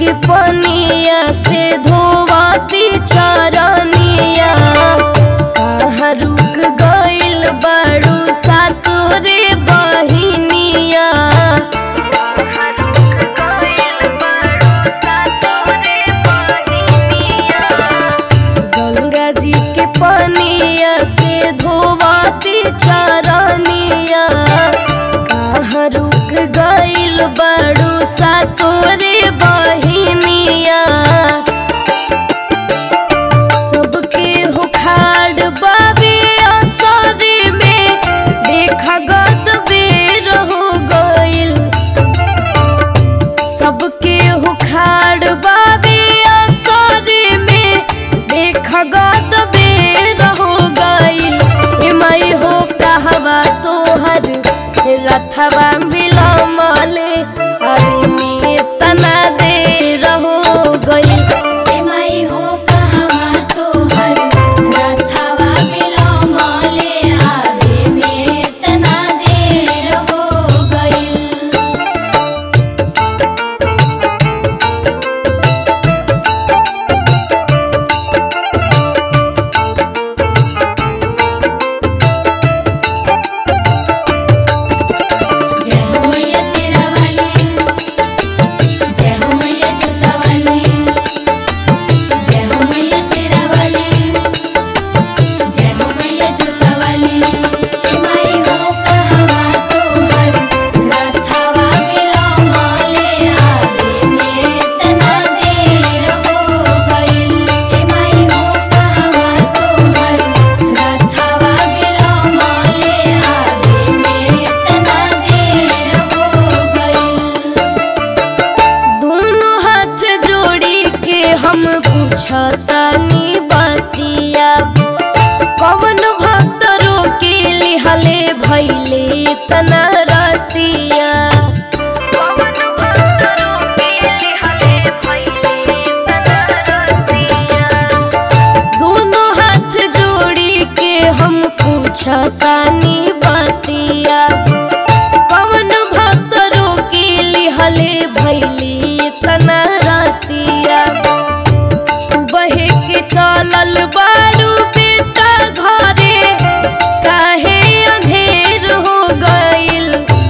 के पनिया से धोवाती चरनिया कहाँ रुक गइल बड़ू सासुरे बहिनिया कहाँ रुक गइल बड़ू सासुरे बहिनिया गंगा जी के पनिया से धोवाती चरनिया कहाँ रुक गइल बड़ू सासुरे बहिनिया सबके हुखाड़ बाबे असरे में देखा गद बेर हो गइल सबके हुखाड़ बाबे असरे में देखा गद बेर हो गइल एमई हो कहवा तोहर रथवा बिलमले अरे में तना देर हो गइल एमई हो कहवा तोहर रथवा बिलमले आवे में तना देर हो गइल जय हो मैया शेरावाली जय हो मैया जोतावाली जय हो मैया शेरावाली जय हो मैया जोतावाली एमाई हो कहवा तोहर रथवा बिलमले आवे में तना देर हो गइल एमाई हो कहवा तोहर रथवा बिलमले आवे में तना देर हो गइल दोनों हाथ जोड़ी के हम पूछतानी बतिया कवन भक्त रोके लिहले भैले तना रतिया कवन भक्त रोके लिहले भैले तना रतिया दोनों हाथ जोड़ी के हम पूछतानी बतिया पवन भक्त रोके लिहले भैली तना रातिया सुबह के चलल बारू बेटा घरे काहे अंधेर हो गइल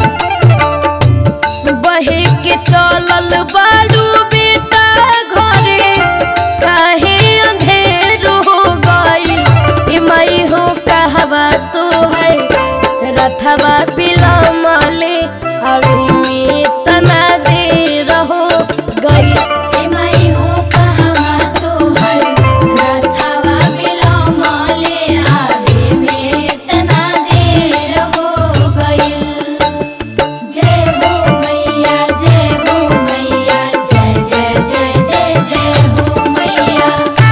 सुबह के चलल बारू बेटा घरे काहे अंधेर हो गइल एमई हो कहवा तोहर रथवा बिलमले अभी में तना दे रहो गई एमई हो कहवा तोहर रथवा बिलमले आवे में तना देर हो गइल जय हो मैया जय हो मैया जय जय जय जय जय हो मैया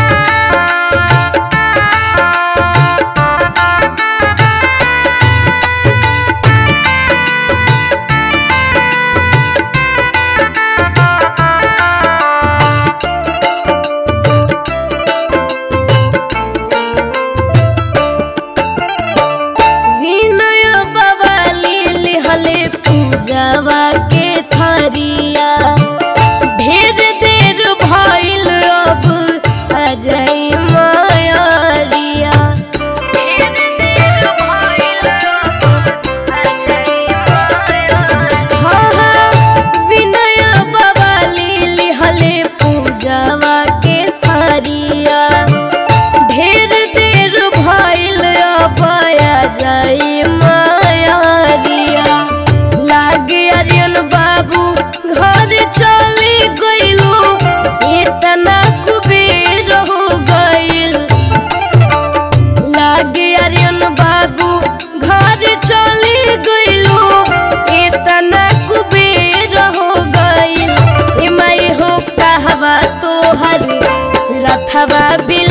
विनय बवाली लिहले पूजवा के थरिया ढेर देर भइल अब अजय मायरिया ढेर देर भइल अब अजय हाँ हाँ विनय बवाली लिहले पूजवा के थरिया ढेर देर भइल अबया जाई मायरिया लागे अरियन बाबू घर चली गइलो इतना कुबेर हो गइल लागे अरियन बाबू घर चली गइलो इतना कुबेर हो गइल एमई हो कहवा तोहर रथवा बिल